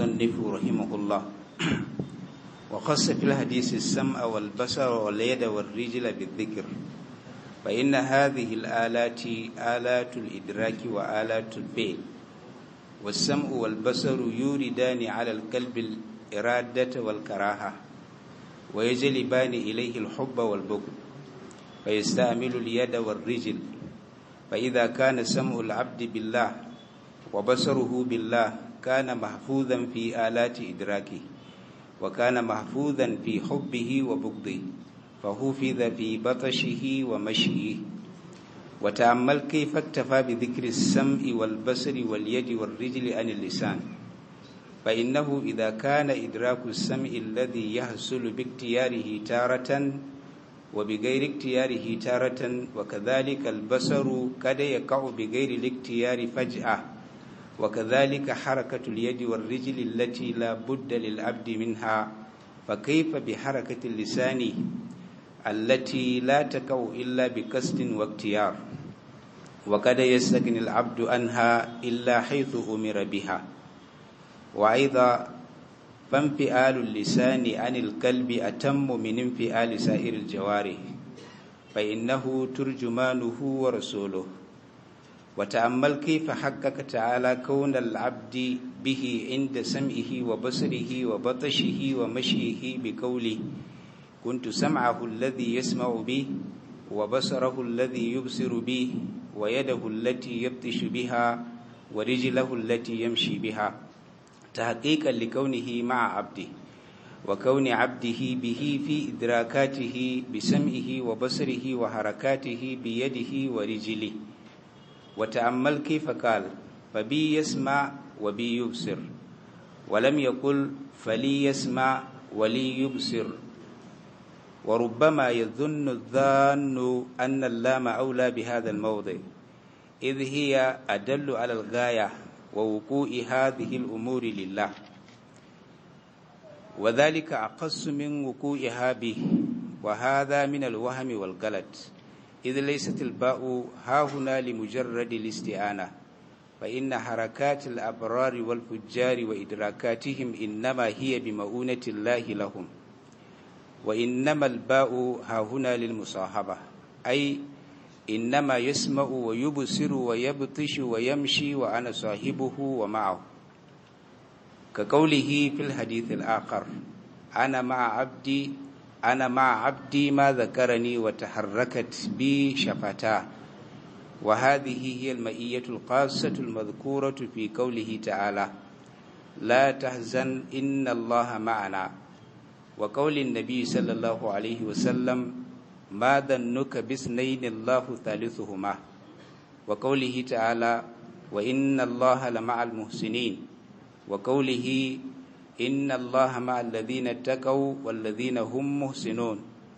المصنف رحمه الله وخص في الحديث السمع والبصر واليد والرجل بالذكر فإن هذه الآلات آلات الإدراك وآلات الفعل والسمع والبصر يوردان على القلب الإرادة والكراهة ويجلبان إليه الحب والبغض فيستعمل اليد والرجل فإذا كان سمع العبد بالله وبصره بالله كان محفوظا في آلات إدراكه وكان محفوظا في حبه وبغضه فحفظ في بطشه ومشيه وتأمل كيف اكتفى بذكر السمع والبصر واليد والرجل عن اللسان فإنه إذا كان إدراك السمع الذي يحصل باختياره تارة وبغير اختياره تارة وكذلك البصر قد يقع بغير الاختيار فجأة وكذلك حركة اليد والرجل التي لا بد للعبد منها فكيف بحركة اللسان التي لا تقع إلا بقصد واختيار وقد يستغني العبد عنها إلا حيث أمر بها وأيضا فانفعال اللسان عن القلب أتم من انفعال سائر الجوارح فإنه ترجمانه ورسوله وتأمل كيف حقق تعالى كون العبد به عند سمعه وبصره وبطشه ومشيه بقوله كنت سمعه الذي يسمع به وبصره الذي يبصر به ويده التي يبطش بها ورجله التي يمشي بها تحقيقا لكونه مع عبده وكون عبده به في إدراكاته بسمعه وبصره وحركاته بيده ورجله وتأمل كيف قال فبي يسمع وبي يبصر ولم يقل فلي يسمع ولي يبصر وربما يظن الظان أن اللام أولى بهذا الموضع إذ هي أدل على الغاية ووقوع هذه الأمور لله وذلك أقص من وقوعها به وهذا من الوهم والغلط إذ ليست الباء ها هنا لمجرد الاستعانة فإن حركات الأبرار والفجار وإدراكاتهم إنما هي بمؤونة الله لهم وإنما الباء ها هنا للمصاحبة أي إنما يسمع ويبصر ويبطش ويمشي وأنا صاحبه ومعه كقوله في الحديث الآخر أنا مع عبدي أنا مع عبدي ما ذكرني وتحركت بي شفتاه وهذه هي المئية القاصة المذكورة في قوله تعالى لا تحزن إن الله معنا وقول النبي صلى الله عليه وسلم ما ظنك باثنين الله ثالثهما وقوله تعالى وإن الله لمع المحسنين وقوله إن الله مع الذين اتقوا والذين هم محسنون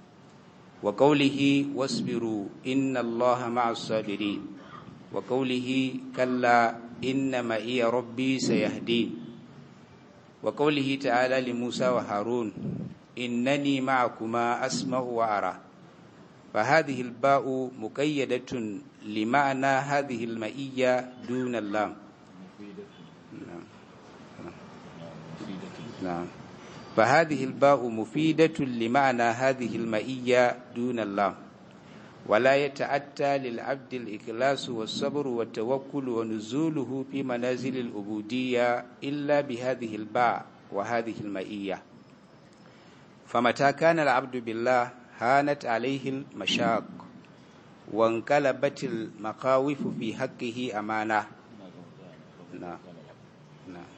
وقوله واصبروا إن الله مع الصابرين وقوله كلا إن معي ربي سيهدين وقوله تعالى لموسى وهارون إنني معكما أسمع وأرى فهذه الباء مقيدة لمعنى هذه المئية دون اللام نعم فهذه الباء مفيدة لمعنى هذه المئية دون اللام ولا يتأتى للعبد الإخلاص والصبر والتوكل ونزوله في منازل العبودية إلا بهذه الباء وهذه المئية فمتى كان العبد بالله هانت عليه المشاق وانقلبت المخاوف في حقه أمانة نعم نعم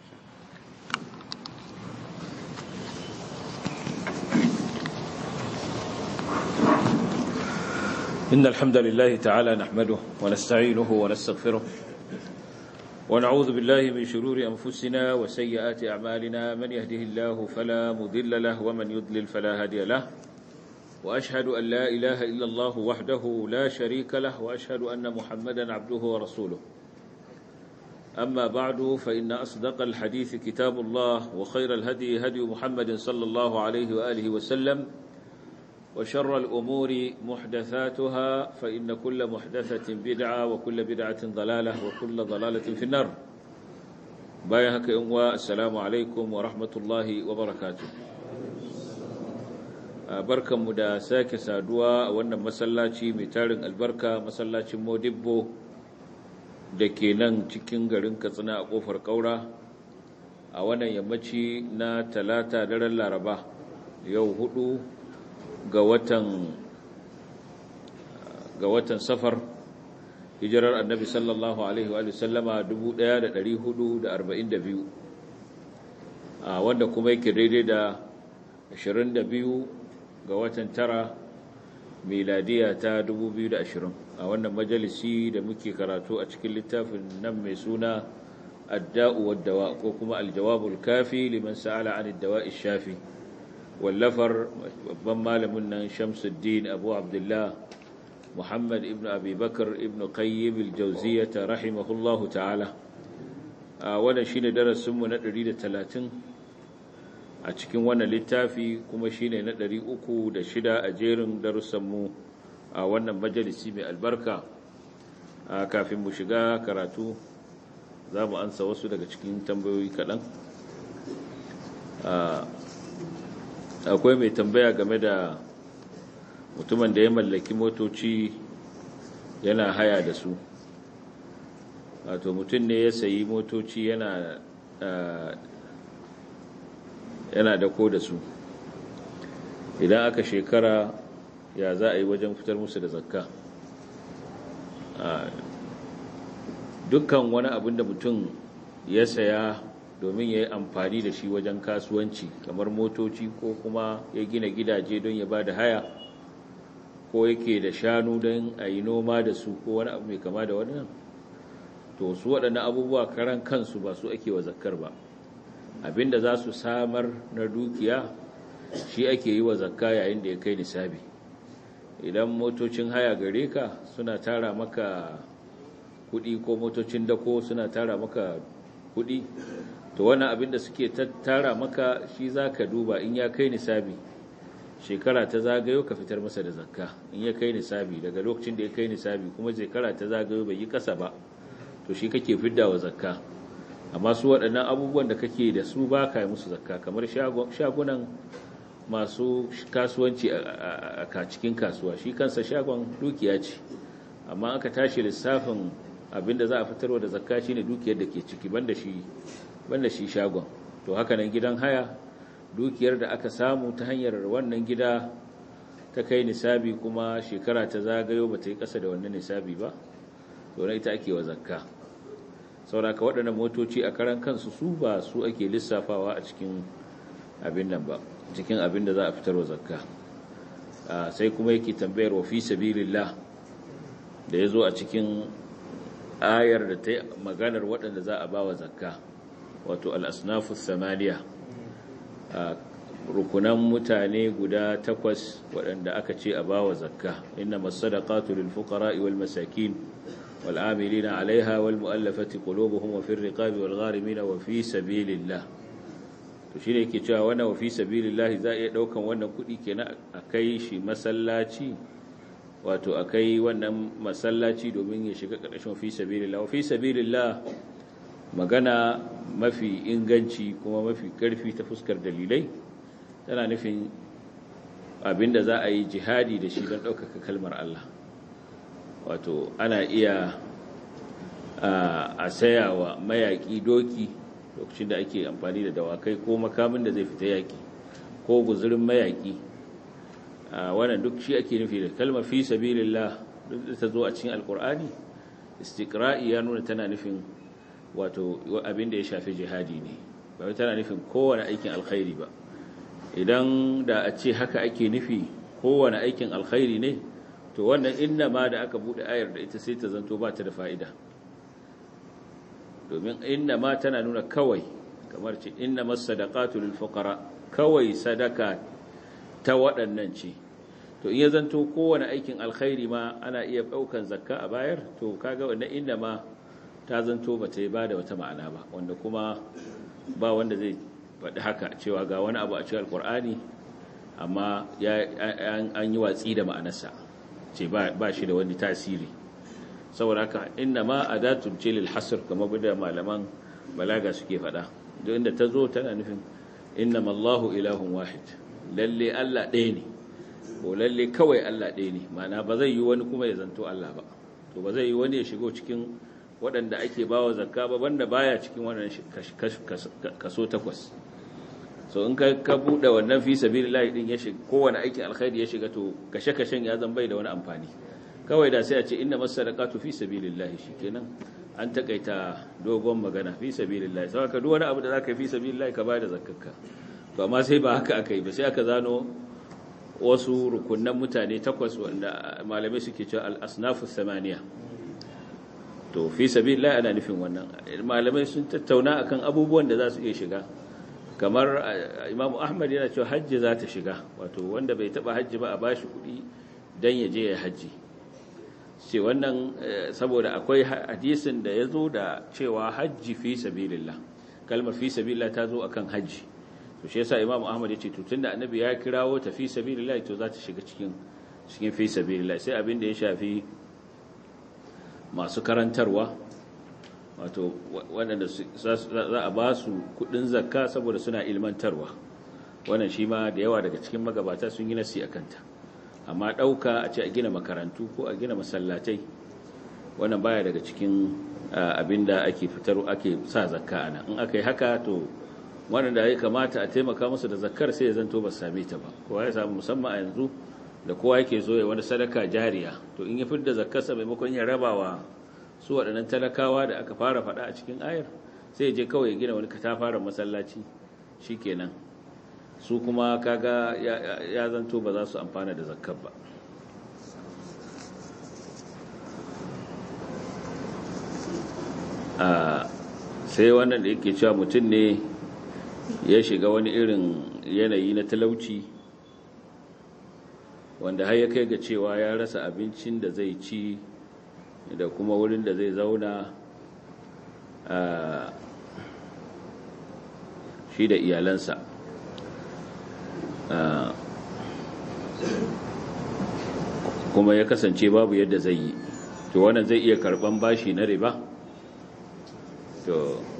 إن الحمد لله تعالى نحمده ونستعينه ونستغفره ونعوذ بالله من شرور أنفسنا وسيئات أعمالنا من يهده الله فلا مضل له ومن يضلل فلا هادي له وأشهد أن لا إله إلا الله وحده لا شريك له وأشهد أن محمدا عبده ورسوله أما بعد فإن أصدق الحديث كتاب الله وخير الهدي هدي محمد صلى الله عليه وآله وسلم وشر الأمور محدثاتها فإن كل محدثة بدعة وكل بدعة ضلالة وكل ضلالة في النار bayan haka yin wa assalamu alaikum wa rahmatullahi wa barakatu barkanmu da sake saduwa a wannan masallaci mai tarin albarka masallacin modibbo da ke nan cikin garin katsina a kofar kaura a wannan yammaci na talata daren laraba yau hudu ga watan ga watan safar hijirar annabi sallallahu alaihi wa sallama 1442 a wanda kuma yake daidai da 22 ga watan tara miladiya ta 2020 a wannan majalisi da muke karatu a cikin littafin nan mai suna adda'u waddawa ko kuma aljawabul kafi liman sa'ala an dawa'i shafi wallafar babban malamin nan shamsuddin abu abdullah محمد ابن أبي بكر ابن قيم الجوزية رحمه الله تعالى وانا شين درس سمو ندري تلاتين أتكين وانا للتافي كما شين ندري أكو دشدا أجيرن درس سمو وانا مجلسي من البركة كافي مشغا كراتو za mu ansa wasu daga cikin tambayoyi kaɗan akwai mai tambaya game da mutumin da ya mallaki motoci yana haya da su wato mutum ne ya sayi motoci yana yana dako da su idan aka shekara ya za a yi wajen fitar musu da zakka dukkan wani abin da mutum ya saya domin ya yi amfani da shi wajen kasuwanci kamar motoci ko kuma ya gina gidaje don ya ba da haya ko yake da shanu don a yi noma da su ko wani abu mai kama da wannan to su waɗannan abubuwa karan kansu ba su ake wa zakkar ba abinda za su samar na dukiya shi ake yi wa zakka yayin da ya kai nisabi idan motocin haya gare ka suna tara maka kuɗi ko motocin dako suna tara maka kuɗi to wannan abin da suke tara maka shi za ka duba in ya kai nisabi shekara ta zagayo ka fitar masa da zakka in ya kai nisabi daga lokacin da ya kai nisabi kuma shekara ta zagayo bai yi kasa ba to shi kake fidda wa zakka amma su waɗannan abubuwan da kake da su ba ka yi musu zakka kamar shagunan masu kasuwanci a cikin kasuwa shi kansa shagon dukiya ce amma aka tashi lissafin abinda za a fitarwa da zakka shine dukiyar da ke ciki banda shi banda shi shagon to haka nan gidan haya dukiyar da aka samu ta hanyar wannan gida ta kai nisabi kuma shekara ta zagayo ba ta yi ƙasa da wannan nisabi ba to na ita ake wa zakka sauraka waɗannan motoci a karan kansu su ba su ake lissafawa a cikin abin nan ba cikin abin da za a fitar wa zakka sai kuma yake tambayar wa fi sabilillah da ya zo a cikin ayar da ta yi maganar waɗanda za a ba wa zakka wato al'asnafu samaniya rukunan mutane guda takwas waɗanda aka ce a bawa zakka inna masadaqatu lil fuqara'i wal masakin wal amilina 'alayha wal mu'allafati qulubuhum wa fir riqabi wal gharimin wa fi sabilillah to shine yake cewa wannan wa fi sabilillah za iya daukan wannan kuɗi kenan akai shi masallaci wato akai wannan masallaci domin ya shiga ƙarshen fi sabilillah wa fi sabilillah magana mafi inganci kuma mafi ƙarfi ta fuskar dalilai tana nufin abinda za a yi jihadi da shi don ɗaukaka kalmar Allah wato ana iya a saya wa mayaƙi doki lokacin da ake amfani da dawakai ko makamin da zai fita yaƙi ko guzurin mayaƙi wannan duk shi ake nufi da kalmar fi sabilillah duk da ta zo a cikin alkur'ani istiqra'i ya nuna tana nufin wato abin da ya shafi jihadi ne ba tana nufin kowane aikin alkhairi ba idan da a ce haka ake nufi kowane aikin alkhairi ne to wannan inna ma da aka bude ayar da ita sai ta zanto ba ta da fa'ida domin inna ma tana nuna kawai kamar ce inna masadaqatu lil fuqara kawai sadaka ta waɗannan ce to in ya zanto kowane aikin alkhairi ma ana iya ɗaukan zakka a bayar to kaga wannan inna ma ta zanto ba ta yi ba da wata ma'ana ba wanda kuma ba wanda zai faɗi haka cewa ga wani abu a cikin alkur'ani amma an yi watsi da ma'anarsa ce ba shi da wani tasiri saboda haka inna ma adatul ce lil hasr kamar da malaman balaga suke faɗa duk inda ta zo tana nufin innama Allahu ilahun wahid lalle Allah ɗaya ne ko lalle kawai Allah ɗaya ne mana ba zai yi wani kuma ya zanto Allah ba to ba zai yi wani ya shigo cikin waɗanda ake bawa zakka ba banda baya cikin wannan kaso takwas so in ka ka bude wannan fi sabilillah din ya shiga kowane aikin alkhairi ya shiga to kashe kashen ya zan bai da wani amfani kawai da sai a ce inna masadaqatu fi sabilillah shikenan an takaita dogon magana fi sabilillah sai ka duk wani abu da zaka yi fi sabilillah ka bada zakkarka to amma sai ba haka aka yi ba sai aka zano wasu rukunnan mutane takwas wanda malamai suke cewa al-asnafu thamaniya to fi sabilillah ana nufin wannan malamai sun tattauna akan abubuwan da za su iya shiga kamar imamu ahmad yana cewa hajji za ta shiga wato wanda bai taba hajji ba a bashi kuɗi don ya je ya hajji ce wannan saboda akwai hadisin da ya zo da cewa hajji fi sabilillah kalmar fi sabilillah ta zo akan hajji to shi yasa imamu ahmad ya ce to tunda annabi ya kirawo ta fi sabilillah to za ta shiga cikin cikin fi sabilillah sai abin da ya shafi masu karantarwa wato waɗanda za a ba su kudin zakka saboda suna ilmantarwa wannan shi ma da yawa daga cikin magabata sun yi nasi a kanta amma ɗauka a ce a gina makarantu ko a gina masallatai wannan baya daga cikin abin da ake fitar ake sa zakka ana in aka yi haka to waɗanda ya kamata a taimaka musu da zakkar sai ya zanto ba same ta ba kowa ya samu musamman a yanzu da kowa yake zo ya wani sadaka jariya to in ya fidda zakkarsa maimakon ya rabawa su waɗannan talakawa da aka fara faɗa a cikin ayar sai je kawai gina wani katafaren masallaci shi kenan su kuma kaga ya zanto ba za su amfana da zakkar ba sai wannan da yake cewa mutum ne ya shiga wani irin yanayi na talauci wanda har ya kai ga cewa ya rasa abincin da zai ci da kuma wurin da zai zauna shi da iyalansa kuma ya kasance babu yadda zai yi to wannan zai iya karban bashi na riba to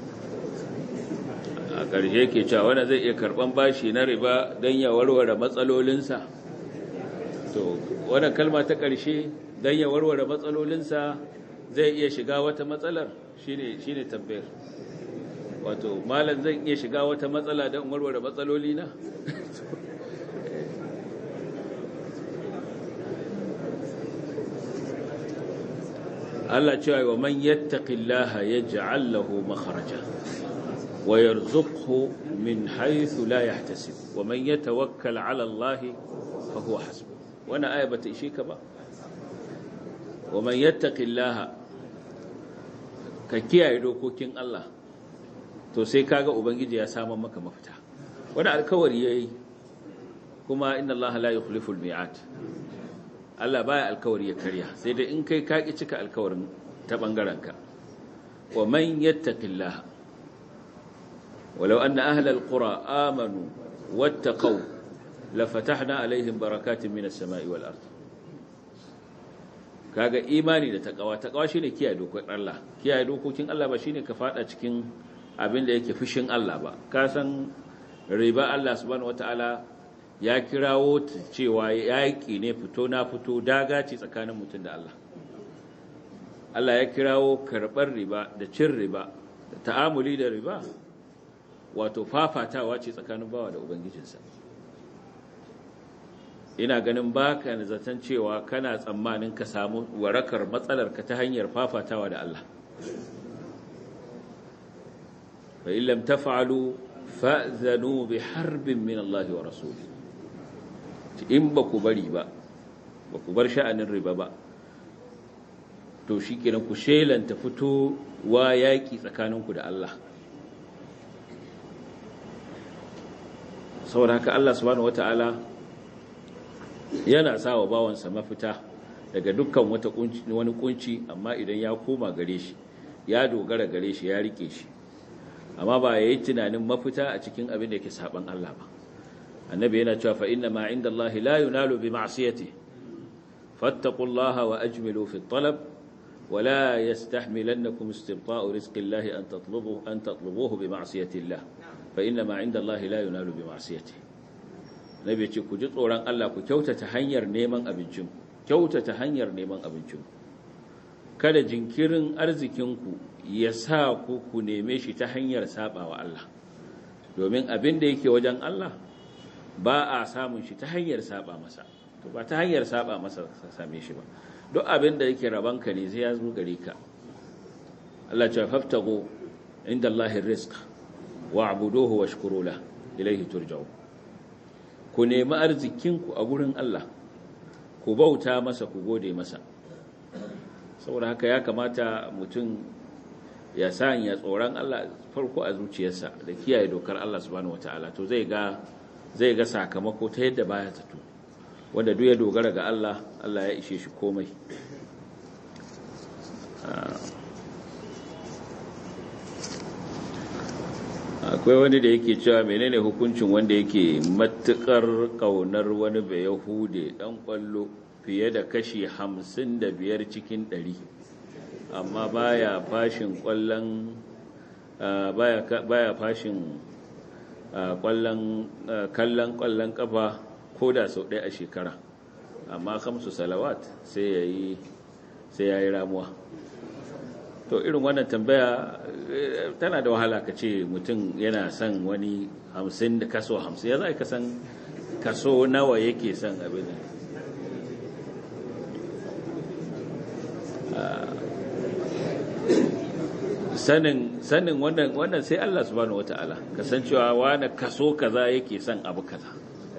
a ƙarshe ke cewa wannan zai iya karban bashi na riba don ya warware matsalolinsa to wannan kalma ta ƙarshe don ya warware matsalolinsa zai iya shiga wata matsalar shine shine tambayar wato malam zan iya shiga wata matsala don warware matsalolina Allah cewa wa man yattaqillaha yaj'al lahu makhraja wa yarzuqhu min haythu la yahtasib wa man yatawakkal 'ala Allah fa huwa hasbuh wannan aya bata ishe ka ba wa man yattaqillaha ka kiyaye dokokin Allah to sai kaga ubangiji ya samu maka mafita wani alkawari yayi kuma inna Allah la yukhlifu al-mi'at Allah baya alkawari ya karya sai dai in kai ka ki cika alkawarin ta bangaren ka wa man yattaqillaha walau anna ahla al-qura amanu wattaqaw lafatahna alaihim barakatin minas sama'i wal ard kaga imani da takawa takawa shine kiyaye dokokin Allah kiyaye dokokin Allah ba shine ka fada cikin abin da yake fushin Allah ba ka san riba Allah subhanahu wataala ya kirawo cewa yaƙi ne fito na fito daga ce tsakanin mutum da Allah Allah ya kirawo karɓar riba da cin riba da ta'amuli da riba wato fafatawa ce tsakanin bawa da ubangijinsa ina ganin baka na zaton cewa kana tsammanin ka samu warakar matsalar ka ta hanyar fafatawa da Allah fa illam taf'alu fa'zanu bi harbin min Allah wa rasuli in ba ku bari ba ba ku bar sha'anin riba ba to shikenan ku shelanta fito wa yaki tsakaninku da Allah saboda haka Allah subhanahu wataala yana sa wa bawansa mafita daga dukkan wata wani kunci amma idan ya koma gare shi ya dogara gare shi ya rike shi amma ba yayi tunanin mafita a cikin abin da yake saban Allah ba annabi yana cewa fa inna ma inda Allah la yunalu bi ma'siyati fattaqullaha wa ajmilu fi talab ولا يستحملنكم استبطاء رزق الله أن تطلبوه, أن تطلبوه بمعصية الله فإنما عند الله لا ينال بمعصيته نبي ku ji tsoron Allah ku kyautata hanyar neman abincin kyautata hanyar neman abincin kada jinkirin arzikinku ya sa ku ku neme shi ta hanyar sabawa Allah domin abin da yake wajen Allah ba a samun shi ta hanyar saba masa to ba ta hanyar saba masa same shi ba duk abin da yake rabanka ne sai ya zo gare ka Allah ce faftago inda Allahin rizq wa abuduhu wa shukuru la ilaihi turja'u ku nemi arzikinku a gurin Allah ku bauta masa ku gode masa saboda haka ya kamata mutum ya sanya tsoron Allah farko a zuciyarsa da kiyaye dokar Allah subhanahu wataala to zai ga zai ga sakamako ta yadda baya zato wanda duk ya dogara ga Allah Allah ya ishe shi komai akwai wani da yake cewa menene hukuncin wanda yake matukar kaunar wani bai yahude dan kwallo fiye da kashi hamsin da biyar cikin ɗari amma baya fashin kwallon baya fashin kwallon kallon kwallon kafa ko da sau ɗaya a shekara amma kamsu salawat sai ya yi sai ya yi ramuwa to irin wannan tambaya tana da wahala ka ce mutum yana son wani hamsin da kaso hamsin ya za ka san kaso nawa yake son abin sanin sanin wannan wannan sai Allah subhanahu wataala kasancewa wani kaso kaza yake son abu kaza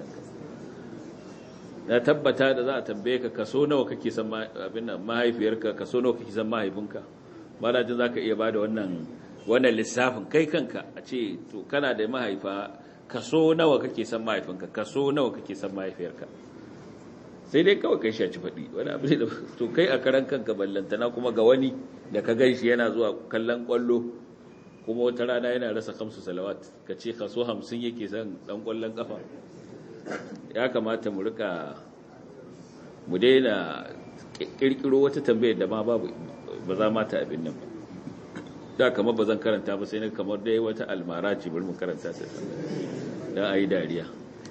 na tabbata da za a tambaye ka kaso nawa kake son abin nan mahaifiyarka kaso nawa kake son mahaifinka ba da jin zaka iya bada wannan wannan lissafin kai kanka a ce to kana da mahaifa kaso nawa kake son mahaifinka kaso nawa kake son mahaifiyarka sai dai kawai kai shaci faɗi wani abu da to kai a karan kanka ballantana kuma ga wani da ka gan shi yana zuwa kallon kwallo kuma wata rana yana rasa kamsu salawat ka ce kaso hamsin yake son dan kwallon kafa ya kamata mu rika mu daina kirkiro wata tambayar da ma babu ba za mata abin nan ba da kamar ba zan karanta ba sai na kamar dai wata almara ce bari mu karanta ta don a yi dariya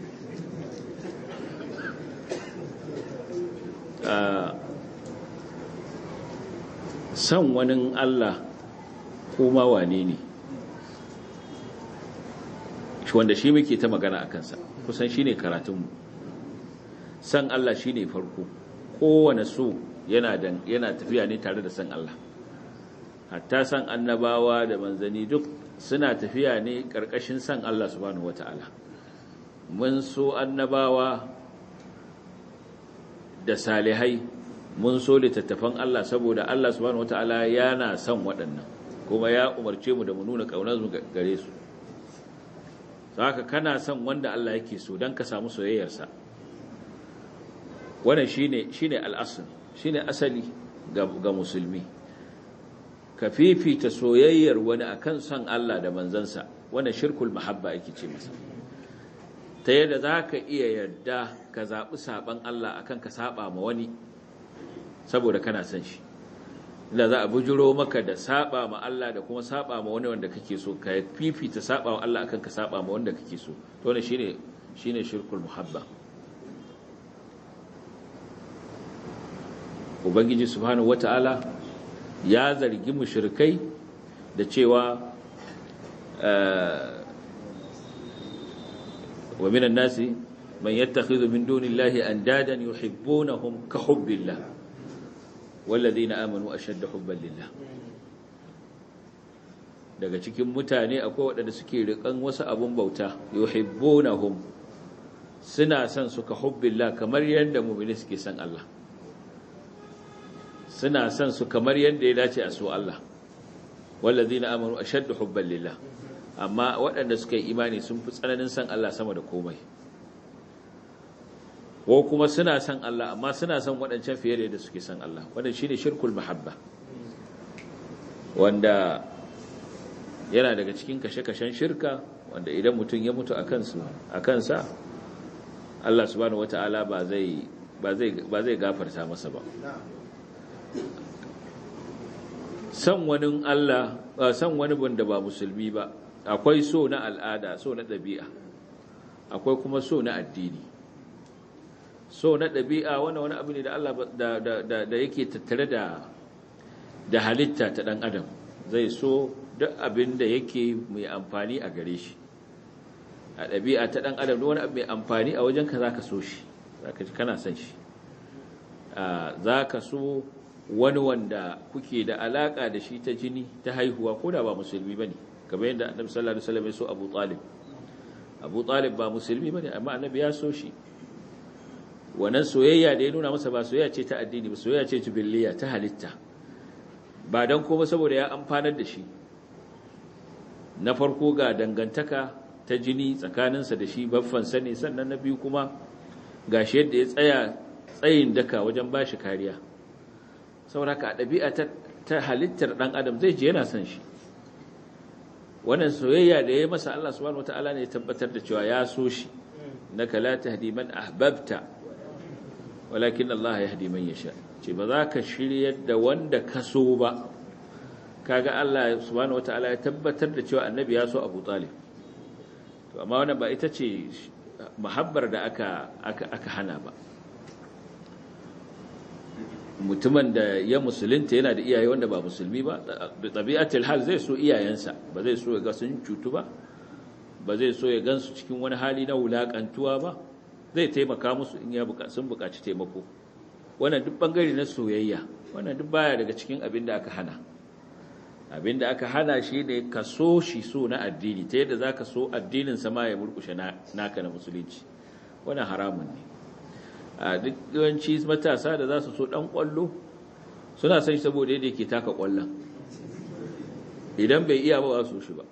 san wani Allah kuma wane ne wanda shi muke ta magana a kansa kusan shi ne karatunmu san Allah shi ne farko kowane so yana tafiya ne tare da san Allah hatta san annabawa da manzani duk suna tafiya ne ƙarƙashin san Allah subhanahu wata'ala mun so annabawa da salihai mun so littattafan Allah saboda Allah subhanahu wata'ala yana son waɗannan kuma ya umarce mu da mu nuna ƙaunar mu gare su haka kana son wanda Allah yake so don ka samu soyayyarsa wannan shine shine al'asl shine asali ga, ga musulmi ka fifita soyayyar wani akan son Allah da manzansa wannan shirkul mahabba yake ce masa ta yadda za ka iya yarda ka zaɓi saɓan Allah akan ka saɓa ma wani saboda kana son shi da za a bujiro maka da saba ma Allah da kuma saba ma wani wanda kake so ka fifita saba ma Allah akan ka saba ma wanda kake so to ne shine shine shirkul muhabba ubangiji subhanahu wataala ya zargi mushrikai da cewa wa minan nasi man yattakhidhu min dunillahi andadan yuhibbunahum ka hubbillah والذين آمنوا أشد حبا لله daga cikin mutane akwai waɗanda suke riƙan wasu abun bauta yuhibbunahum suna son su ka hubbillah kamar yadda mu'mini suke son Allah suna son su kamar yadda ya dace a so Allah wallazina amanu ashaddu hubban lillah amma waɗanda suka yi imani sun fi tsananin son Allah sama da komai ko kuma suna son Allah amma suna son waɗancan fiye da yadda suke son Allah wannan shine shirkul mahabba wanda yana daga cikin kashe-kashen shirka wanda idan mutum ya mutu a kansu a kansa Allah subhanahu wata'ala ba zai ba zai ba zai gafarta masa ba san wani Allah san wani wanda ba musulmi ba akwai so na al'ada so na ɗabi'a akwai kuma so na addini so na ɗabi'a wani wani abu ne da Allah da yake tattare da da halitta ta ɗan adam zai so duk abin da yake mai amfani a gare shi a ɗabi'a ta ɗan adam wani abu mai amfani a wajenka za ka so shi za ka ji kana son shi za ka so wani wanda kuke da alaƙa da shi ta jini ta haihuwa ko da ba musulmi ba ne kamar yadda annabi sallallahu alaihi wasallam ya so abu talib abu talib ba musulmi ba ne amma annabi ya so shi wannan soyayya da ya nuna masa ba soyayya ce ta addini ba soyayya ce jibiliya ta halitta ba don kuma saboda ya amfanar da shi na farko ga dangantaka ta jini tsakaninsa da shi baffansa ne sannan na biyu kuma ga shi yadda ya tsaya tsayin daka wajen ba shi kariya saboda ka ɗabi'a ta halittar ɗan adam zai je yana son shi wannan soyayya da ya masa Allah subhanahu wata'ala ne ya tabbatar da cewa ya so shi naka la tahdi man ahbabta walakin Allah yahdi man yasha ce ba za ka shiryar da wanda ka so ba kaga Allah subhanahu wata'ala ya tabbatar da cewa annabi ya so Abu Talib to amma wannan ba ita ce muhabbar da aka aka aka hana ba mutumin da ya musulunta yana da iyaye wanda ba musulmi ba da tabi'atul hal zai so iyayensa ba zai so ya ga sun cutu ba ba zai so ya gansu cikin wani hali na wulakantuwa ba zai taimaka musu in ya sun buƙaci taimako wannan duk bangare na soyayya wannan duk baya daga cikin abin da aka hana abin da aka hana shi ne ka so shi so na addini ta yadda zaka so addinin sama ya murkushe naka na musulunci wannan haramun ne a duk yawanci matasa da za su so dan kwallo suna son shi saboda yadda yake taka kwallon idan bai iya ba su shi ba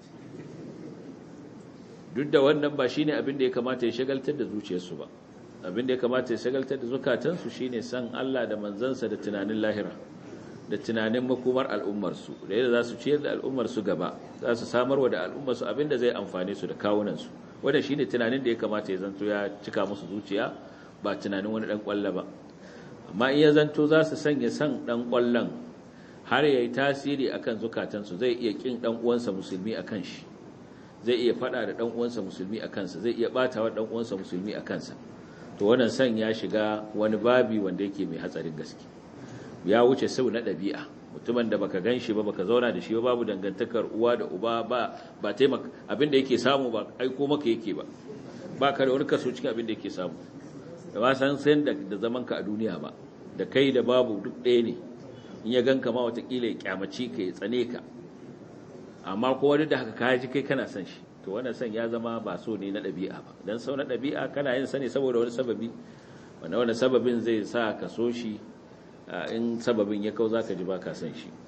duk da wannan ba shine abin da ya kamata ya shagaltar da zuciyarsu ba abin da ya kamata ya shagaltar da zukatansu shine san Allah da manzansa da tunanin lahira da tunanin makomar al'ummarsu da yadda za su ciyar da al'ummarsu gaba za su samarwa da al'ummarsu abin da zai amfane su da kawunansu wanda shine tunanin da ya kamata ya zanto ya cika musu zuciya ba tunanin wani dan kwallo ba amma in ya zanto za su sanya san dan kwallon har yayi tasiri akan zukatansu zai iya kin dan uwansa musulmi akan shi zai iya fada da dan uwansa musulmi akan sa zai iya bata wa dan uwansa musulmi akan sa to wannan san ya shiga wani babi wanda yake mai hatsarin gaske ya wuce sau na ɗabi'a mutumin da baka gan shi ba baka zauna da shi ba babu dangantakar uwa da uba ba ba taimaka abin da yake samu ba aiko maka yake ba ba ka da wani kaso cikin abin da yake samu da ba san san da zaman ka a duniya ba da kai da babu duk ɗaya ne in ya ganka ma watakila ya kyamaci ka ya tsane ka amma ko wani da haka ka ji kai kana son shi to wannan son ya zama ba so ne na ɗabi'a ba dan sau na ɗabi'a kana yin sani saboda wani sababi wanda wani sababin zai sa ka so shi in sababin ya kau za ka ji ba ka son shi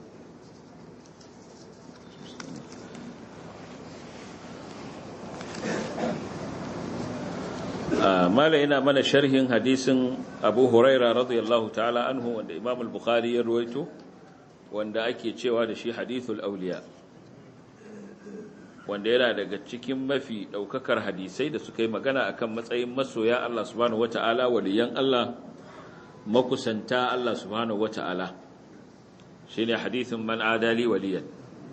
mala yana mana sharhin hadisin abu huraira radiyallahu ta'ala anhu wanda imam al-bukhari ya ruwaito wanda ake cewa da shi hadithul auliya wanda yana daga cikin mafi daukakar hadisai da suka yi magana akan matsayin masoya Allah subhanahu wata'ala waliyan Allah makusanta Allah subhanahu wata'ala shine hadithin man adali waliyan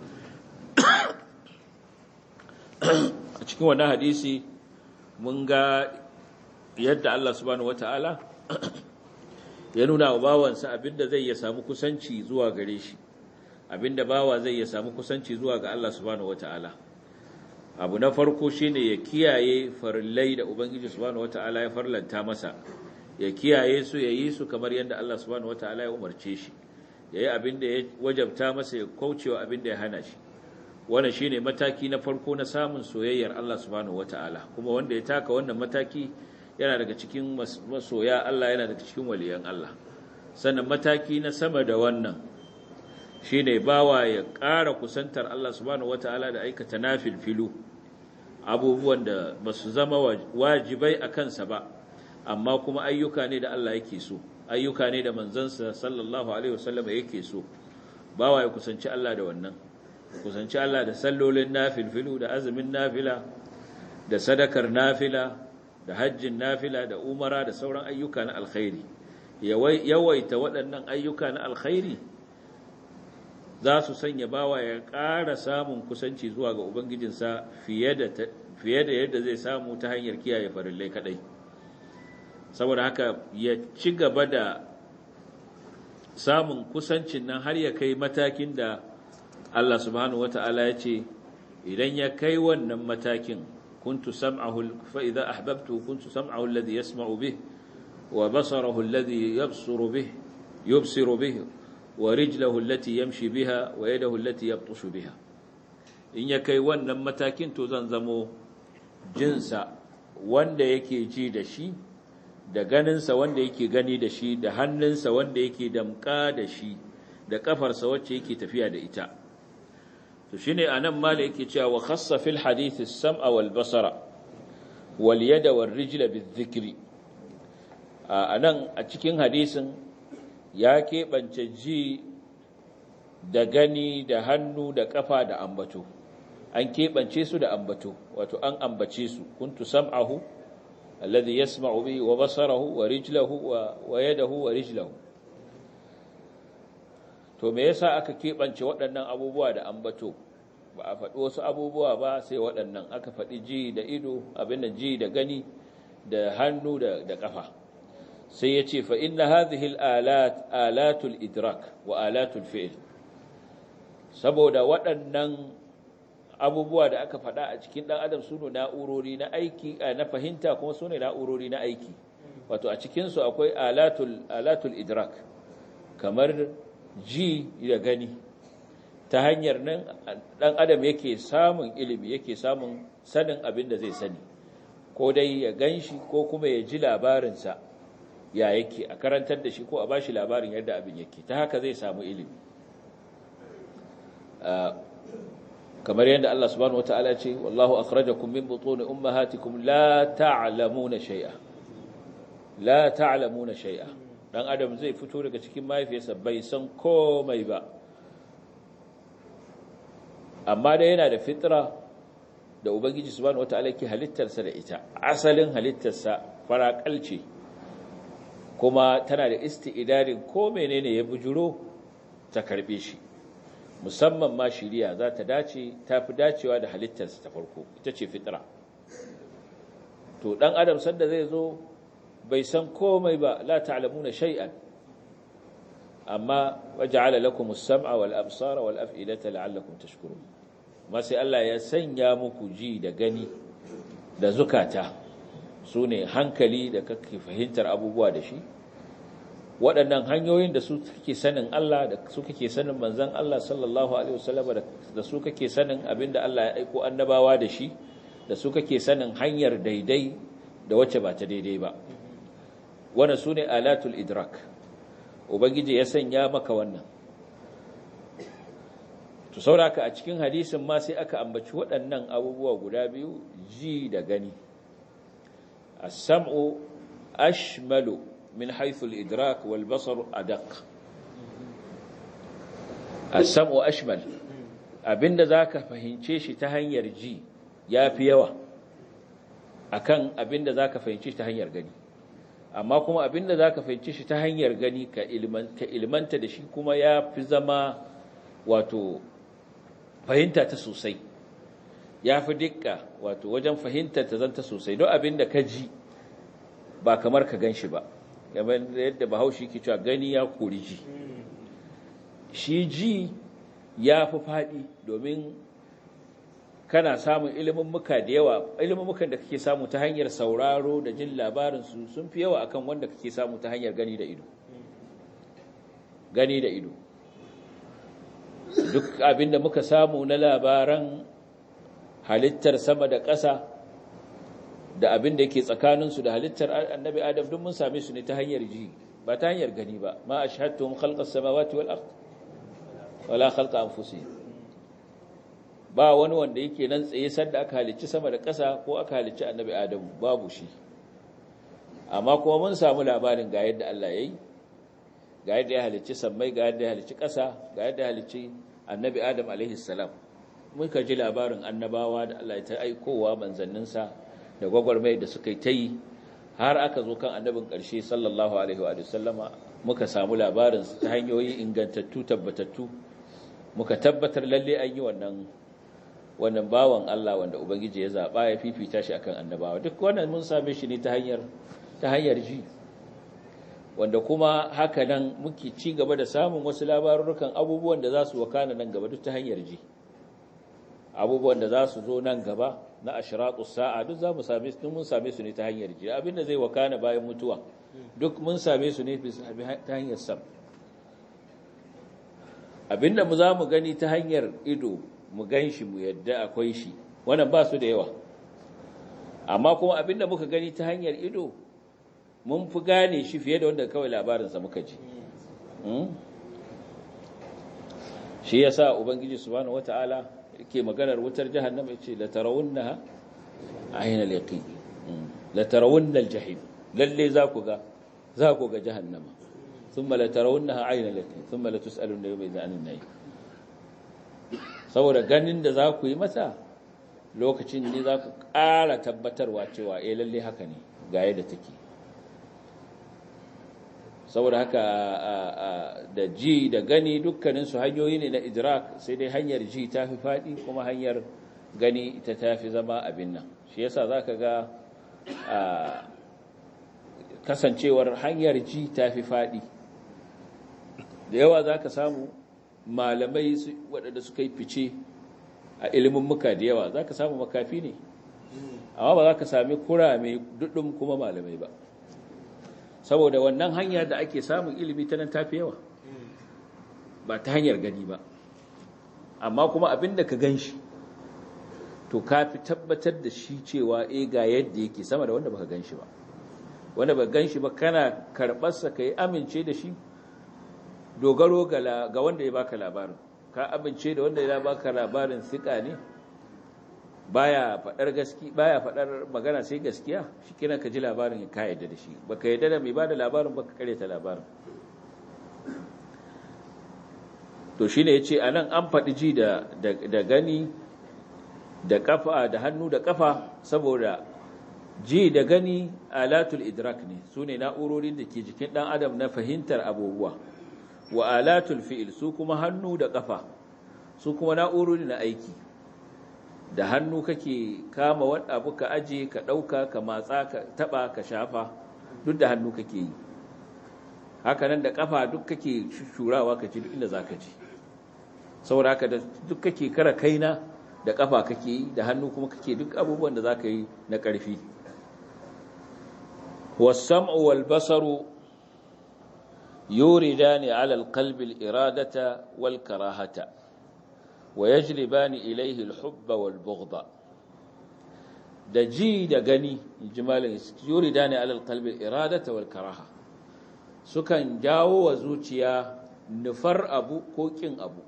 a cikin wannan hadisi mun ga yadda Allah subhanahu wata'ala ya nuna wa bawansa abinda zai ya samu kusanci zuwa gare shi abinda bawa zai ya samu kusanci zuwa ga Allah subhanahu wata'ala abu na farko shine ya kiyaye farillai da ubangiji subhanahu wata'ala ya farlanta masa ya kiyaye su ya yi su kamar yadda Allah subhanahu wata'ala ya umarce shi ya yi abinda ya wajabta masa ya kaucewa abinda ya hana shi wannan shine mataki na farko na samun soyayyar Allah subhanahu wata'ala kuma wanda ya taka wannan mataki yana daga cikin masoya Allah yana daga cikin waliyan Allah sannan mataki na sama da wannan shine bawa ya ƙara kusantar Allah subhanahu wataala da aikata nafilfilu abubuwan da basu zama wajibai a kansa ba amma kuma ayyuka ne da Allah yake so ayyuka ne da manzansa sallallahu alaihi wasallam yake so bawa ya kusanci Allah da wannan ya kusanci Allah da sallolin nafilfilu da azumin nafila da sadakar nafila da hajjin nafila da umara da sauran ayyuka na alkhairi yawaita waɗannan ayyuka na alkhairi za su sanya bawa ya ƙara samun kusanci zuwa ga ubangijinsa fiye da fiye da yadda zai samu ta hanyar kiyaye farillai kadai saboda haka ya ci gaba da samun kusancin nan har ya kai matakin da Allah subhanahu wata'ala ya ce idan ya kai wannan matakin kuntu sam'ahu fa idza ahbabtu kuntu sam'ahu alladhi yasma'u bih wa basarahu alladhi yabsuru bih yubsiru bih wa rijlahu allati yamshi biha wa yadahu allati yabtushu biha in ya kai wannan matakin to zan zamo jinsa wanda yake ji da shi da ganinsa wanda yake gani da shi da hannunsa wanda yake damka da shi da kafarsa wacce yake tafiya da ita to shine anan mala yake cewa wa khassa fil hadith as-sam'a wal basara wal yada wal rijla bizikri anan a cikin hadisin ya keɓance ji da gani da hannu da kafa da ambato an keɓance su da ambato wato an ambace su kuntu sam'ahu alladhi yasma'u bihi wa basarahu wa rijlahu wa yadahu wa rijlahu to me yasa aka keɓance waɗannan abubuwa da ambato ba a faɗi wasu abubuwa ba sai waɗannan aka faɗi ji da ido abin da ji da gani da hannu da da ƙafa sai ya ce fa inna hadhihi al-alat alatul idrak wa alatul fi'l saboda waɗannan abubuwa da aka faɗa a cikin ɗan adam su ne na'urori na aiki na fahimta kuma su ne na'urori na aiki wato a cikinsu akwai alatul, alatul idrak kamar ji da gani ta hanyar nan ɗan adam yake samun ilimi yake samun sanin abin da zai sani ko dai ya gan shi ko kuma ya ji labarinsa ya yake a karantar da shi ko a ba shi labarin yadda abin yake ta haka zai samu ilimi kamar yadda Allah subhanahu wataala ce wallahu akhrajakum min butuni ummahatikum la ta'lamuna shay'a la ta'lamuna shay'a dan adam zai fito daga cikin mahaifiyarsa bai san komai ba amma dai yana da fitra da ubangiji subhanahu wataala ke halittarsa da ita asalin halittarsa farakalce kuma tana da isti'darin ko menene ya bujuro ta karbe shi musamman ma shiriya za ta dace ta fi dacewa da halittarsa ta farko ita ce fitra to dan adam sanda zai zo bai san komai ba la ta'lamuna shay'an amma waja'ala lakum as-sam'a wal absara wal af'idata la'allakum tashkurun ma sai Allah ya sanya muku ji da gani da zukata sune hankali da kake fahimtar abubuwa da shi waɗannan hanyoyin da su kake sanin Allah da su kake sanin manzon Allah sallallahu alaihi wasallam da su kake sanin abinda Allah ya aiko annabawa da shi da su kake sanin hanyar daidai da wacce ba ta daidai ba wannan sune alatul idrak ubangiji ya sanya maka wannan to sauraka a cikin hadisin ma sai aka ambaci waɗannan abubuwa guda biyu ji da gani as-sam'u ashmalu من حيث الإدراك والبصر أدق السمع أشمل abinda zaka fahimce shi ta hanyar ji yafi yawa akan abinda zaka fahimce shi ta hanyar gani amma kuma abinda zaka fahimce shi ta hanyar gani ka ilmanta ilmanta da shi kuma yafi zama wato fahimta ta sosai yafi dukka wato wajen fahimta ta zanta sosai don abinda ka ji ba kamar ka gan shi ba game da yadda bahaushe ke cewa gani ya kori ji shi ji ya fi faɗi domin kana samun ilimin muka da yawa ilimin mukan da kake samu ta hanyar sauraro da jin labarinsu sun fi yawa akan wanda kake samu ta hanyar gani da ido gani da ido duk abinda muka samu na labaran halittar sama da ƙasa da abin da yake tsakaninsu da halittar annabi adam duk mun same su ne ta hanyar ji ba ta hanyar gani ba ma ashhadtuhum khalqas samawati wal ard wala khalqa anfusihim ba wani wanda yake nan tsaye sanda aka halicci sama da ƙasa ko aka halicci annabi adam babu shi amma kuma mun samu labarin ga yadda Allah yayi ga yadda ya halicci sammai ga yadda ya halicci ƙasa ga yadda ya halicci annabi adam alaihi salam muka ji labarin annabawa da Allah ya ta aikowa manzanninsa da gwagwarmai da suka yi ta yi har aka zo kan annabin ƙarshe sallallahu alaihi wa sallama muka samu labarin ta hanyoyi ingantattu tabbatattu muka tabbatar lalle an yi wannan wannan bawan Allah wanda ubangiji ya zaba ya fifita shi akan annabawa duk wannan mun same shi ne ta hanyar ta hanyar ji wanda kuma haka nan muke ci gaba da samun wasu labarurukan abubuwan da za su wakana nan gaba duk ta hanyar ji abubuwan da za su zo nan gaba na ashraqu sa'a duk za mu same su mun same su ne ta hanyar ji abinda zai wakana bayan mutuwa duk mun same su ne ta hanyar sam abinda mu za mu gani ta hanyar ido mu ganshi mu yadda akwai shi wannan ba su da yawa amma kuma abinda muka gani ta hanyar ido mun fi gane shi fiye da wanda kawai labarinsa muka ji shi ya sa ubangiji subhanahu wata'ala yake maganar wutar jahannama ya ce la tarawunnaha ayna al-yaqin la tarawunna al-jahim lalle za ku ga za ku ga jahannama thumma la tarawunnaha ayna al-yaqin thumma la tus'aluna yawma idhin 'anil na'im saboda ganin da za ku yi mata lokacin ne za ku ƙara tabbatarwa cewa eh lalle haka ne ga yadda take saboda haka da ji da gani dukkaninsu hanyoyi ne na idrak sai dai hanyar ji ta fi faɗi kuma hanyar gani ita ta fi zama abin nan shi yasa za ka ga kasancewar hanyar ji ta fi faɗi da yawa za ka samu malamai waɗanda suka yi fice a ilimin muka da yawa za ka samu makafi ne amma ba za ka sami kurame duɗin kuma malamai ba saboda wannan hanya da ake samun ilimi ta nan tafi yawa ba ta hanyar gani ba amma kuma abin da ka gan shi to ka fi tabbatar da shi cewa e ga yadda yake sama da wanda baka gan shi ba wanda ba gan shi ba kana karɓarsa ka yi amince da shi dogaro ga wanda ya baka labarin ka amince da wanda ya baka labarin sika ne baya fadar gaski baya fadar magana sai gaskiya shikenan ka ji labarin ka yadda da shi baka yadda da mai bada labarin baka kareta labarin to shine yace anan an fadi ji da da gani da kafa da hannu da kafa saboda ji da gani alatul idrak ne sune na'urorin da ke jikin dan adam na fahimtar abubuwa wa alatul fi'il su kuma hannu da kafa su kuma na'urori na aiki da hannu kake kama wani abu ka aje ka ɗauka ka matsa ka taɓa ka shafa duk da hannu kake yi hakanan da ƙafa duk kake shurawa ka ci duk inda za ka ji saboda haka da duk kake kara kaina da ƙafa kake yi da hannu kuma kake duk abubuwan da za ka yi na ƙarfi wasam'u wal basaru yuridani ala alqalbi al-iradata wal karahata ويجلبان إليه الحب والبغض da ji da gani jimalin yuri dani alal qalbi iradata wal karaha sukan jawo wa zuciya nufar abu ko kin abu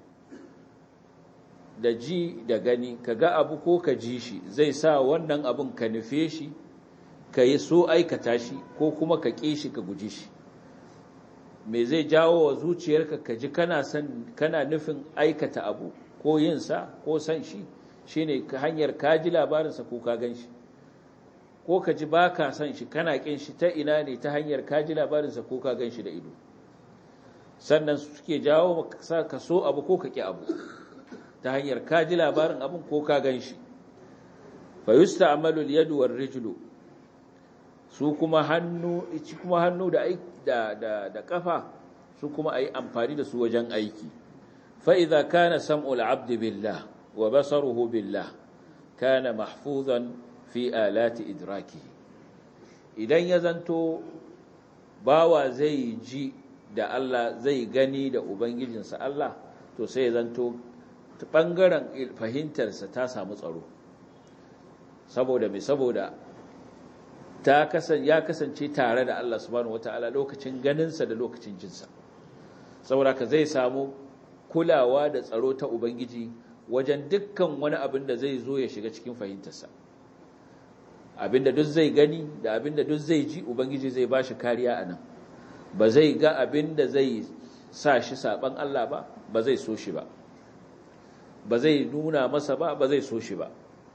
da ji da gani kaga abu ko ka ji shi zai sa wannan abun ka nufe shi ka yi so aikata shi ko kuma ka ƙi shi ka guji shi me zai jawo wa zuciyarka ka ji kana san kana nufin aikata abu ko yinsa ko san shi shi ne hanyar ka ji labarinsa ko ka gan shi ko ka ji ba ka san shi kana ƙin shi ta ina ne ta hanyar ka ji labarinsa ko ka gan shi da ido sannan suke jawo ka so abu ko ka ƙi abu ta hanyar ka ji labarin abin ko ka gan shi fa yusta amalul yadu war rijlu su kuma hannu kuma hannu da da da kafa su kuma ayi amfani da su wajen aiki فإذا كان سمع العبد بالله وبصره بالله كان محفوظا في آلات إدراكه idan ya zanto bawa zai ji da Allah zai gani da ubangijinsa Allah to sai ya zanto bangaren fahimtarsa ta samu tsaro saboda mai saboda ta kasan ya kasance tare da Allah subhanahu wataala lokacin ganinsa da lokacin jinsa saboda ka zai samu kulawa da tsaro ta Ubangiji wajen dukkan wani abin da zai zo ya shiga cikin fahimtarsa. Abin da duk zai gani da abin da duk zai ji Ubangiji zai ba shi kariya a nan, ba zai ga abin da zai sa shi saɓan Allah ba, ba zai so shi ba, ba zai nuna masa ba, ba zai so shi ba.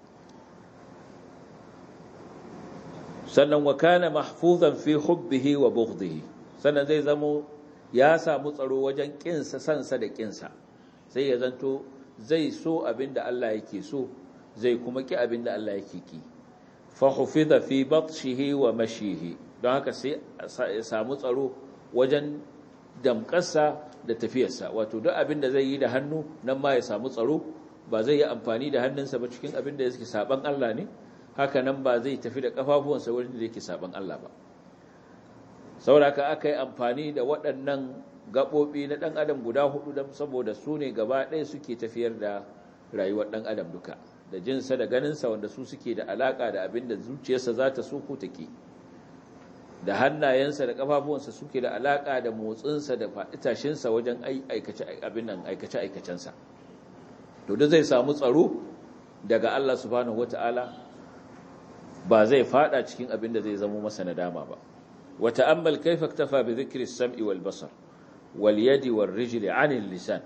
Sannan wa kana mahfuzan fi hubbihi wa bughdihi sannan zai zamo ya samu tsaro wajen ƙinsa sansa da ƙinsa sai ya zanto zai so abinda Allah yake so zai kuma ki abinda Allah yake ki fa hufiza fi batshihi wa mashihi don haka sai ya samu tsaro wajen damƙarsa da tafiyarsa wato duk abinda zai yi da hannu nan ma ya samu tsaro ba zai yi amfani da hannunsa ba cikin abinda yake saban Allah ne haka nan ba zai tafi da kafafuwansa wurin da yake saban Allah ba sauraka aka yi amfani da waɗannan gaɓoɓi na ɗan adam guda hudu don saboda su ne gaba ɗaya suke tafiyar da rayuwar ɗan adam duka da jinsa da ganinsa wanda su suke da alaƙa da abin da zuciyarsa za ta so ko take da hannayensa da ƙafafuwansa suke da alaƙa da motsinsa da faɗitashinsa wajen aikace-aikacensa to da zai samu tsaro daga Allah subhanahu wata'ala ba zai faɗa cikin abin da zai zamo masa nadama ba وتأمل كيف اكتفى بذكر السمع والبصر واليد والرجل عن اللسان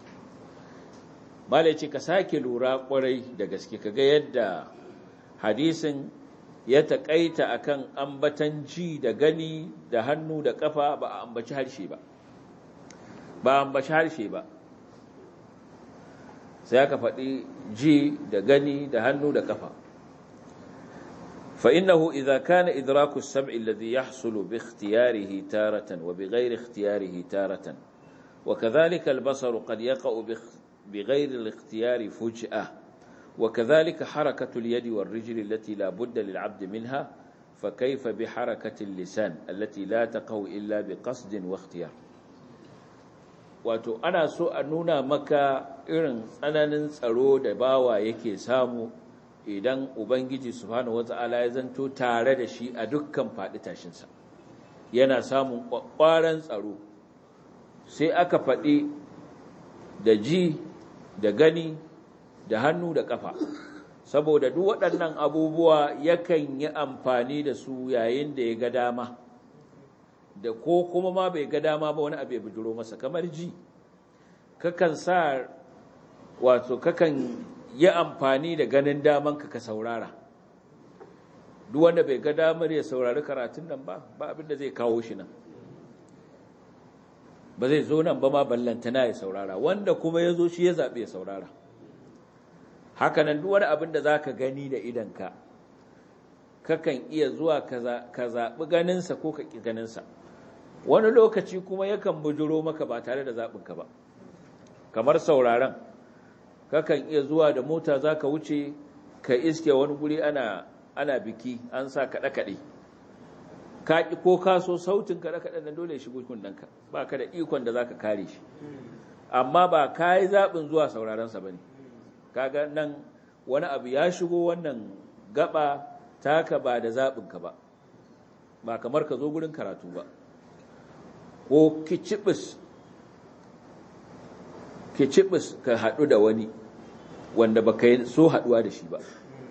ما ليش كساكي لورا قري da gaske kaga yadda hadisin ya takaita akan ambatan ji da gani da hannu da kafa ba a ambaci harshe ba ba ambaci harshe ba sai aka faɗi ji da gani da hannu da kafa فإنه إذا كان إدراك السمع الذي يحصل باختياره تارة وبغير اختياره تارة وكذلك البصر قد يقع بغير الاختيار فجأة وكذلك حركة اليد والرجل التي لا بد للعبد منها فكيف بحركة اللسان التي لا تقع إلا بقصد واختيار wato ana so a nuna maka irin tsananin tsaro da bawa yake samu idan Ubangiji Subhanahu wata'ala ya zanto tare da shi a dukkan faɗi tashinsa yana samun ƙwaƙwaran tsaro sai aka faɗi da ji da gani da hannu da ƙafa saboda duk waɗannan abubuwa yakan yi amfani da su yayin da ya ga dama da ko kuma ma bai ga dama ba wani abu ya bujuro masa kamar ji kakan sa wato kakan yi amfani da ganin daman ka ka saurara duk wanda bai ga damar ya saurari karatun nan ba ba abin da zai kawo shi nan ba zai zo nan ba ma ballantana ya saurara wanda kuma ya zo shi ya zaɓi ya saurara hakanan duk wani abin da za ka gani da idanka kakan iya zuwa ka zaɓi ganinsa ko ka ƙi ganinsa wani lokaci kuma yakan bujuro maka ba tare da zaɓinka ba kamar sauraron kakan iya zuwa da mota za ka wuce ka iske wani guri ana, ana biki an sa kaɗe-kaɗe ka ƙi ko kaso sautin kaɗe-kaɗe na dole shigo kundanka ba ka da ikon da za ka kare shi amma ba ka yi zaɓin zuwa saurarensa ba ne kaga nan wani abu ya shigo wannan gaba taka ba da zaɓinka ba ba kamar ka zo gurin karatu ba ko kicibis kicibis ka haɗu da wani wanda ba ka so haɗuwa da shi ba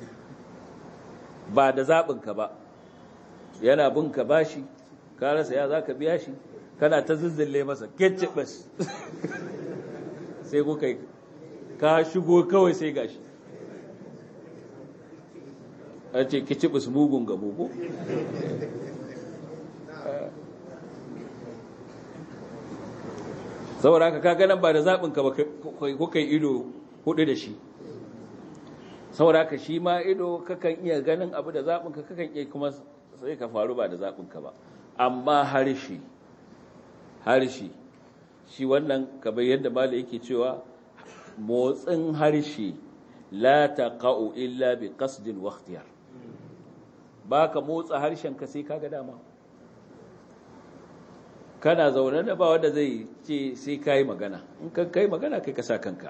ba da zaɓinka ba yana bin ka bashi ka rasa ya za ka biya shi kana ta zizzille masa kicibis sai kuka yi ka shigo kawai sai gashi an ce kicibis mugun gabo ko saboda haka kaga nan ba da zaɓinka ba kuka yi ido hudu da shi saboda haka shi ma ido kakan iya ganin abu da zaɓinka kakan iya kuma sai ka faru ba da zaɓinka ba amma harshe harshe shi wannan kamar yadda mala yake cewa motsin harshe la taqa'u illa bi qasdin wa ikhtiyar baka motsa harshen ka sai kaga dama kana zaune da ba wanda zai ce sai kai magana in ka kai magana kai ka sa kanka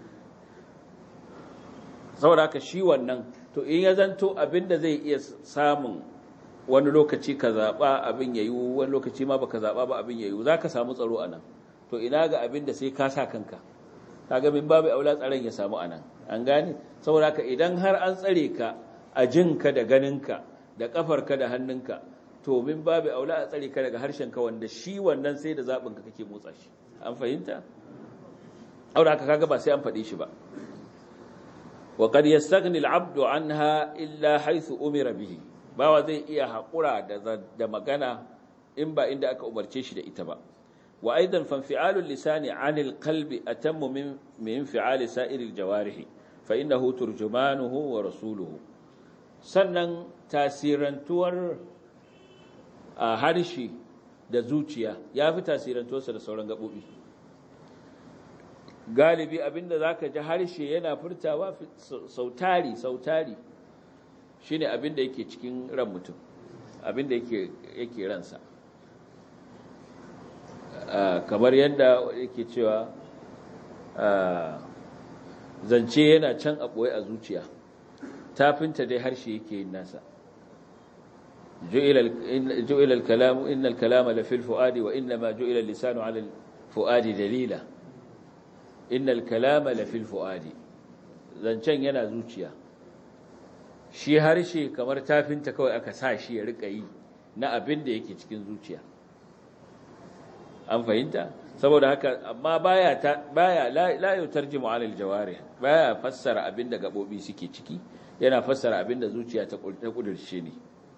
saboda ka shi wannan to in ya zanto abinda zai iya samun wani lokaci ka zaba abin yayi wani lokaci ma baka zaba ba abin yayi zaka samu tsaro anan to ina ga abinda sai ka sa kanka kaga min babu aula tsaron ya samu anan an gane saboda ka idan har an tsare ka a jinka da ganinka da kafarka da hannunka to min babu aula a tsare ka daga harshenka wanda shi wannan sai da zaɓinka kake motsa shi an fahimta aure aka kaga ba sai an faɗi shi ba wa qad yastaghni al-'abdu anha illa haythu umira bihi bawa zai iya haƙura da da magana in ba inda aka umarce shi da ita ba wa aidan fanfi'alul lisani 'anil qalbi atammu min min fi'ali sa'iril jawarihi fa innahu turjumanuhu wa rasuluhu sannan tasirantuwar a harshe da zuciya ya fi tasirantuwarsa da sauran gaɓoɓi galibi abinda za ka ji harshe yana furtawa sautari sautari shi ne abinda yake cikin ran mutum abinda yake ransa kamar yadda yake cewa zance yana can a ɓoye a zuciya tafinta dai harshe yake yin nasa جئل الكلام إن الكلام لفي الفؤاد وإنما جئل اللسان على الفؤاد دليلا إن الكلام لفي الفؤاد zancen yana zuciya shi harshe kamar tafinta kawai aka sa shi ya rika yi na abin da yake cikin zuciya an fahimta saboda haka amma baya ta baya la yutarjimu alal jawarih baya fassara abin da gabobi suke ciki yana fassara abin da zuciya ta kudurce ne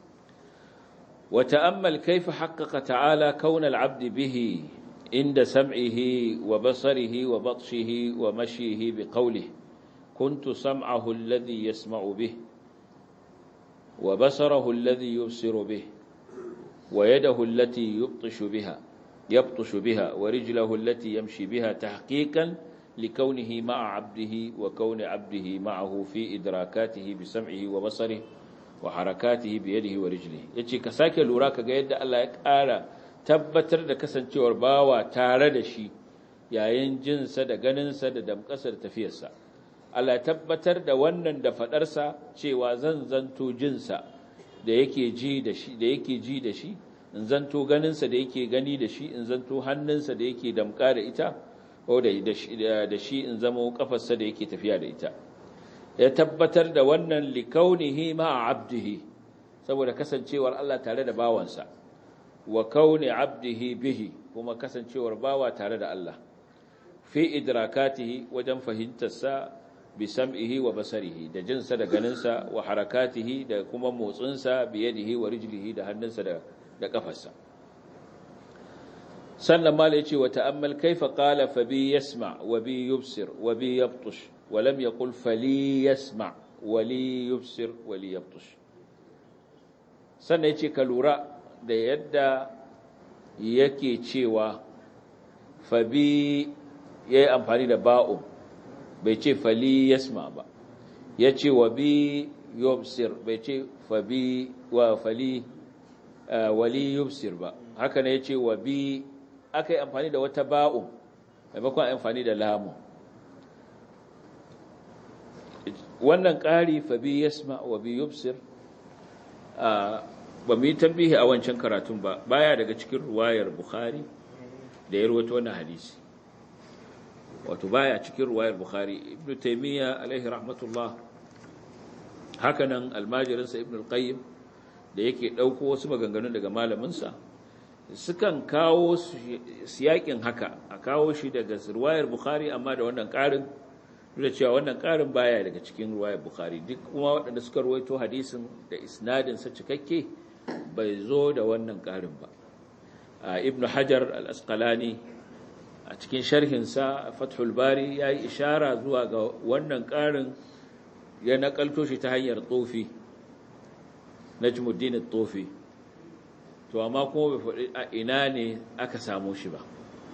وتأمل كيف حقق تعالى كون العبد به عند سمعه وبصره وبطشه ومشيه بقوله كنت سمعه الذي يسمع به وبصره الذي يبصر به ويده التي يبطش بها يبطش بها ورجله التي يمشي بها تحقيقا لكونه مع عبده وكون عبده معه في إدراكاته بسمعه وبصره wa harakatihi bi yadihi wa rijlihi yace ka sake lura kaga yadda Allah ya ƙara tabbatar da kasancewar bawa tare da shi yayin jinsa da ganinsa da damƙasar tafiyarsa Allah ya tabbatar da wannan da fadarsa cewa zan zanto jinsa da yake ji da shi da yake ji da shi in zanto ganinsa da yake gani da shi in zanto hannunsa da yake damƙa da ita ko da da shi in zama kafarsa da yake tafiya da ita ya tabbatar da wannan likaunihi ma'a abdihi saboda kasancewar Allah tare da bawansa wa kauni abdihi bihi kuma kasancewar bawa tare da Allah fi idrakatihi wajen fahimtarsa bi sam'ihi wa basarihi da jinsa da ganinsa wa harakatihi da kuma motsinsa bi yadihi wa rijlihi da hannunsa da da kafarsa sannan mala yace wa ta'ammal kaifa qala fa bi yasma wa bi yubsir wa bi yabtush ولم يقل فلي يسمع ولي يبصر ولي يبطش sannan yace ka lura da yadda yake cewa fabi yayi amfani da ba'u bai ce fali yasma ba yace wa bi yubsir bai ce fabi wa fali wali yubsir ba haka ne yace wa bi akai amfani da wata ba'u maimakon amfani da lamu wannan ƙari fa bi yasma wa bi yubsir ba mu yi tambihi a wancan karatun ba baya daga cikin ruwayar bukhari da ya rawaito wannan hadisi wato baya cikin ruwayar bukhari ibnu taymiya alaihi rahmatullah hakanan almajirinsa ibnu al-qayyim da yake dauko wasu maganganun daga malaminsa sukan kawo siyakin haka a kawo shi daga ruwayar bukhari amma da wannan ƙarin da cewa wannan ƙarin baya daga cikin ruwayar bukhari duk kuma waɗanda suka ruwaito hadisin da isnadinsa cikakke bai zo da wannan ƙarin ba ibn hajar al-asqalani a cikin sharhinsa fathul bari ya yi ishara zuwa ga wannan ƙarin ya nakalto shi ta hanyar tsofi najmuddin tsofi to amma kuma bai faɗi a ina ne aka samu shi ba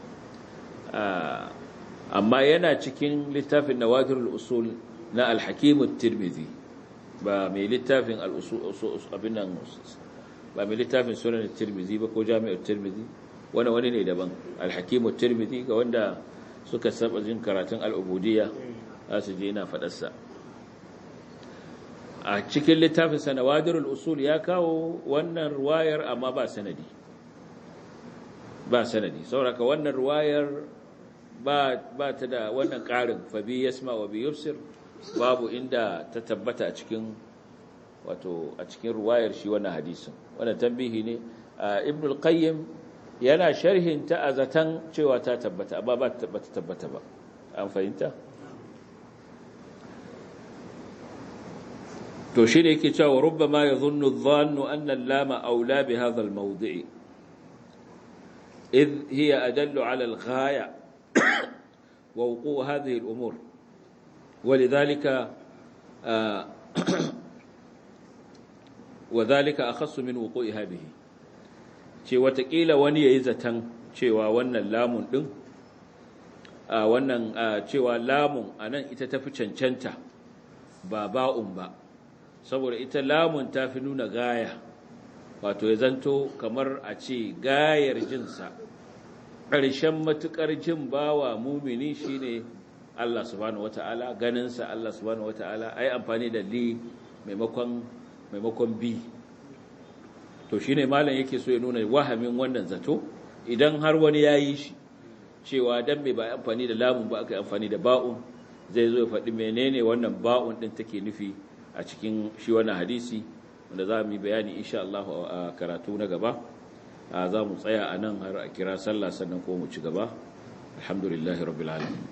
amma yana cikin littafin nawadirul usul na al-hakim tirmidhi ba mai littafin al-usul abin nan ba mai littafin sunan tirmidhi ba ko jami'ar tirmidhi wani wani ne daban al-hakim tirmidhi ga wanda suka saba jin karatun al-ubudiyya za su je ina fadar sa a cikin littafin sa nawadirul usul ya kawo wannan ruwayar amma ba sanadi ba sanadi saboda wannan ruwayar ba ta da wannan ƙarin fabi yasma wa bi yubsir babu inda ta tabbata a cikin wato a cikin ruwayar shi wannan hadisin wannan tambihi ne ibn al-qayyim yana sharhin ta azatan cewa ta tabbata amma ba ta tabbata ba an fahimta to shi ne yake cewa rubbama yadhunnu adh-dhannu anna al-lama awla bi hadha al-mawdi'i إذ هي أدل على الغاية ووقوع هذه الأمور ولذلك آه وذلك أخص من وقوعها به ce watakila wani ya yi zaton cewa wannan lamun ɗin a wannan cewa lamun a nan ita tafi cancanta ba ba'un ba saboda ita lamun ta fi nuna gaya wato ya zanto kamar a ce gayar jinsa ƙarshen matuƙar jin bawa mumini shine Allah subhanahu wata'ala ganinsa Allah subhanahu wata'ala ai amfani da li maimakon maimakon bi to shine malam yake so ya nuna wahamin wannan zato idan har wani yayi shi cewa dan me ba amfani da lamun ba aka amfani da ba'un zai zo ya faɗi menene wannan ba'un din take nufi a cikin shi wannan hadisi wanda za mu yi bayani insha Allah a karatu na gaba za mu tsaya a nan har a kira sallah sannan ko mu ci gaba alhamdulillahi rabbil alamin